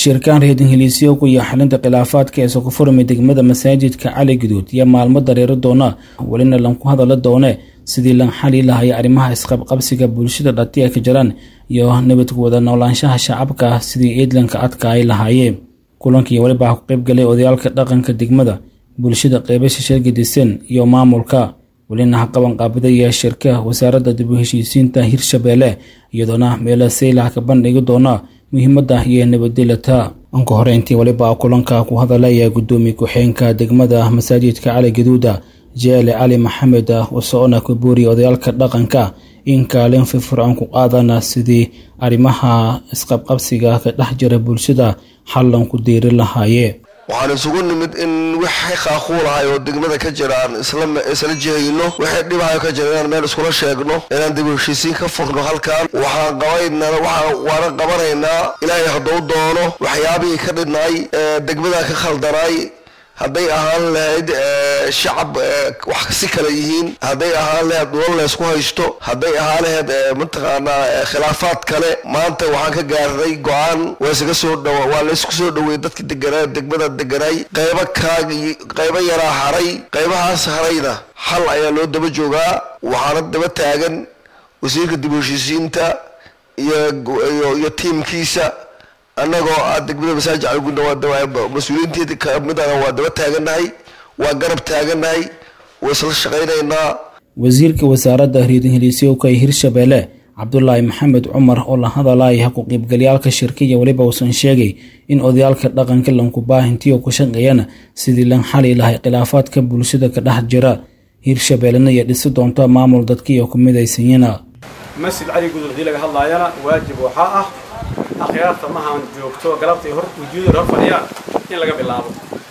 shirkaan reedin heliisyo ku iyo xalinta khilaafaadka ee sokofurmi degmada masaajidka cali guduud iyo maalmo dareero doona welina lanku hadala doone sidii lan xali lahaya arrimaha isqabqabsiga bulshada dhati ay ka jiraan iyo nabadku wada noolaanshaha shacabka sidii eedlanka adka ay lahaayeen kulankii weliba ku qaybgalay odayaalka dhaqanka degmada bulshada qeybasha sheergadisan iyo maamulka welina haqaban qaabadaya shirka wasaaradda dib u heshiisiinta hirshabeelle iyadoona meela saylax ka bandhigi doona muhiimadda iyo nabadgelata anka hore intii weliba kulanka ku hadalaya gudoomiye ku-xeenka degmada masaajidka cali gaduuda jeele cali maxamed wasoona ku booriya odayaalka dhaqanka in kaalin firfircoon ku qaadana sidii arrimaha isqabqabsiga ka dhex jira bulshada xallan ku diiri lahaaye waxaan isugu nimid in wixii qaaquulahay oo degmada ka jira aan isla jihayno wixii dhibahayo ka jira inaan meel iskula sheegno inaan dib u heshiisiin ka fogno halkan waxaan qabaynaa waana qabanaynaa ilaahay hadduu doono waxyaabihii ka dhidhnay degmada ka khaldanay hadday ahaan lahayd shacab wax si kale yihiin hadday ahaan lahayd dhulal laysku haysto hadday ahaan lahayd mataqaanaa khilaafaad kale maanta waxaan ka gaarnay go-aan waysaga soo dhaw waa laysku soo dhaweeyey dadki deganaa degmada deganay qaybo kaag qaybo yaraa haray qaybahaas harayna xal ayaa loo daba joogaa waxaana daba taagan wasiirka dib u heshiisiinta iyo iyo tiimkiisa annagoo ah degmada masaajid caliguudna waa mas-uuliyiinteeda kamidana waa daba taaganahay waa garab taaganahay waa isla shaqaynaynaa wasiirka wasaaradda reedin heliisyowka ee hirshabeelle cabdulaahi maxamed cumar oo la hadalaya ku qaybgalyaalka shirkiya weliba uusan sheegay in odayaalka dhaqanka lankubaahintiyo ku shaqeeyana sidii lan xali lahay khilaafaadka bulshada ka dhex jira hirshabeellena iyo dhisi doonto maamul dadkiiyo ku midaysanyana masjid cali gudud haddii laga hadlaayana waajib waxaa ah akhyaarta mahaan joogto galabtay hor wujuuda hor fadhiyaan in laga bilaabo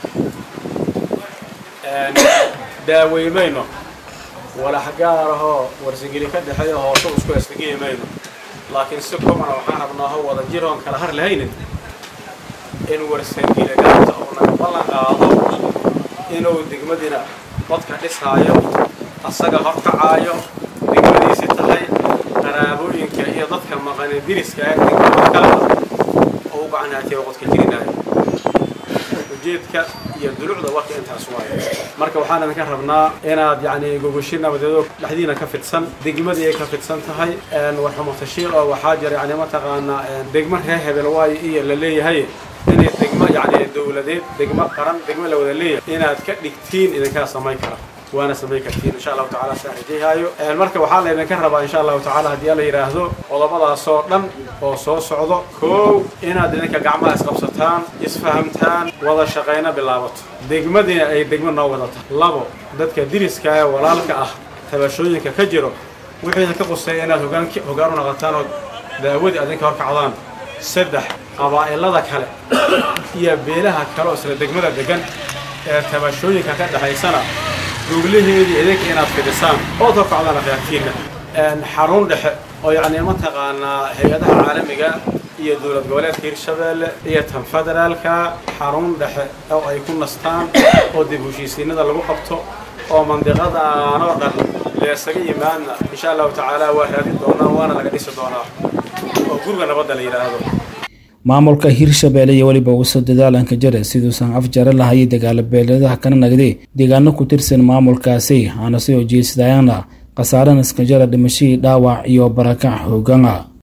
daaweymayno walax gaarahoo warsageli ka dhexeeyo hoose isku esfageli mayno laakiin si komana waxaan rabnaaho wada jiroon kala har lahaynin in warsageli gaarta uu naga ballan qaado inuu degmadina dadka dhisaayo asaga horkacaayo degmadiisi tahay qaraabooyinka iyo dadka maqane diriska ah degmadakala oo u gacanhaatiya qodka jirinaayo ujeedka iyo dulucda warka intaas waayo marka waxaan idinka rabnaa inaad yacni gogoshi nabadeedo dhexdiina ka fidsan degmadii ay ka fidsan tahay warxumatashiil oo waxaa jira yani mataqaanaa degmo reer hebel waayo iyo la leeyahay inay degmo yacni dowladeed degmo qaran degmo la wada leeyahay inaad ka dhigtiin idinkaa samayn kara waana samayn kartiin insha allahu tacala saan rajayhaayo marka waxaa laydinka rabaa insha allahu tacala haddii alla yidhaahdo qodobadaasoo dhan oo soo socdo koow inaad idinka gacmaha isqabsataan isfahamtaan wada shaqayna bilaabato degmadiina ay degmo noo wadata labo dadka diriska ee walaalka ah tabashooyinka ka jiro wixii ka quseeya inaad hogaan u naqataan oo daawadii adinka horkacdaan saddex qabaa'ilada kale iyo beelaha kale oo isla degmada degan ee tabashooyinka ka dhexaysana goglaheedii idinka inaad fidhisaan ood horkacdaan akhyaartiinna xarun dhexe oo yacni mataqaanaa hay-adaha caalamiga iyo dowlad goboleedka hirshabeelle iyo tan federaalka xarun dhexe oo ay ku nastaan oo dib heshiisiinada lagu qabto oo mandiqadan oo dhan leesaga yimaadna insha allahu tacaala waa raadin doonaa waana laga dhisi doonaa oo guriga nabadda la yidhaahdo maamulka hirshabeelle iyo weliba uusa dadaalanka jare siduusan afjare lahayay dagaalo beeleedaha kana nagday deegaano ku tirsan maamulkaasi aana soo jeesadayana khasaarana iska jara dhimashadii dhaawac iyo barakac hoogana